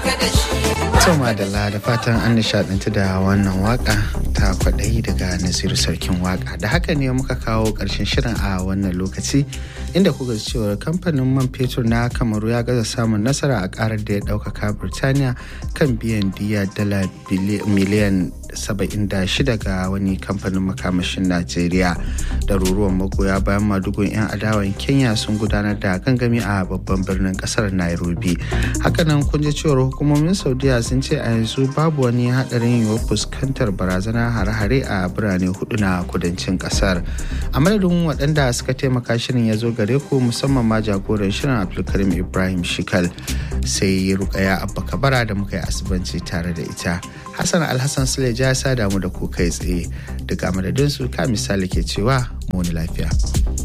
Toma da da fatan an nishadantu da wannan waka ta kwaɗayi daga Nasiru Sarkin waka. Da haka ne muka kawo ƙarshen shirin a wannan lokaci inda kuka cewar kamfanin man fetur na Kamaru ya gaza samun nasara a ƙarar da ya ɗaukaka Birtaniya kan biyan diya dala miliyan 76 ga wani kamfanin makamashin Najeriya. Ɗaruruwan magoya bayan madugun 'yan adawan Kenya sun gudanar da gangami a babban birnin ƙasar Nairobi. Hakanan kun ji cewar hukumomin Saudiya sun ce a yanzu babu wani haɗarin yiwuwar fuskantar barazana hare-hare a birane hudu na kudancin ƙasar. A madadin waɗanda suka taimaka shirin ya zo gare ku musamman ma jagoran shirin Abdulkarim Ibrahim Shikal sai Rukaya Abba Kabara da muka yi asibanci tare da ita. Hassan Alhassan Suleja ya sa damu da ku kai tsaye daga madadinsu ka misali ke cewa muni lafiya.